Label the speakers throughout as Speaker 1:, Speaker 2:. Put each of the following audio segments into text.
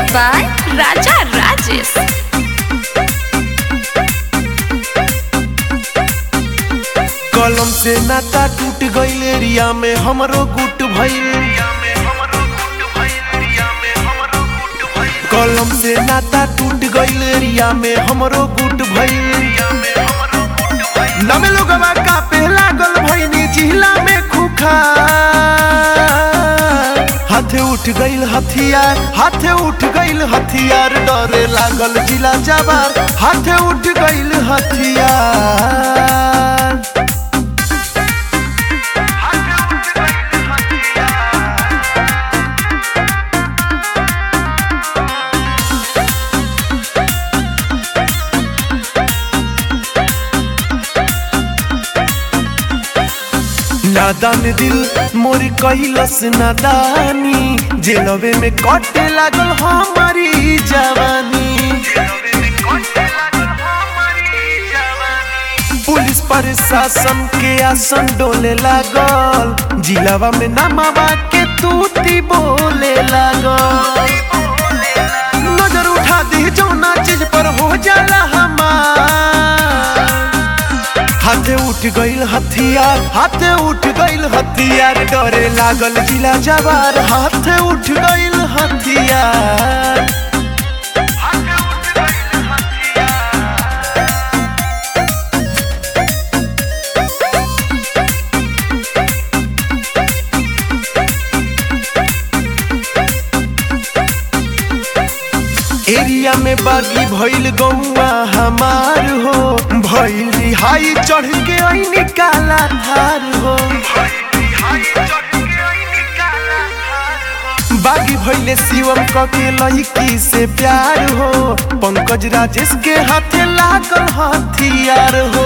Speaker 1: by Raja Rajesh.
Speaker 2: कलम से नाता टूट गईल एरिया में हमरो गुट भइल कलम से नाता टूट गईल एरिया में हमरो गुट भइल नमे लोगवा कापे लागल भइनी जिला में खुखा हाथे उठ गईल हथियार हाथे उठ गईल हथियार डरे लागल जिला जवार हाथे उठ गईल हथियार नादान दिल मोर कैलस नादानी जेलवे में कटे लागल हमारी जवानी पुलिस प्रशासन के आसन डोले लागल जिलावा में नमावा के तूती बोले लागल नजर उठा दी जौना चीज पर हो जाला हमार हाथे उठ गईल हथियार हाथे उठ गईल हथियार डरे लागल जिला जवार हाथे उठ गईल हथियार एरिया में बागी भइल गौआ हमार हो भइल रिहाई चढ़ के ऐनी काला धार हो बागी भइले शिवम क के लड़की से प्यार हो पंकज राजेश के हाथे लागल हथियार हो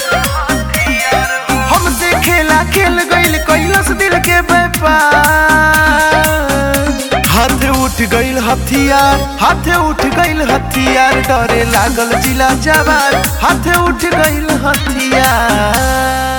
Speaker 2: हमसे खेला खेल गईल कैलस दिल के व्यापार हाथे उठ गईल हथियार हाथे उठ गईल हथियार डरे लागल जिला जवार हाथे उठ गईल हथियार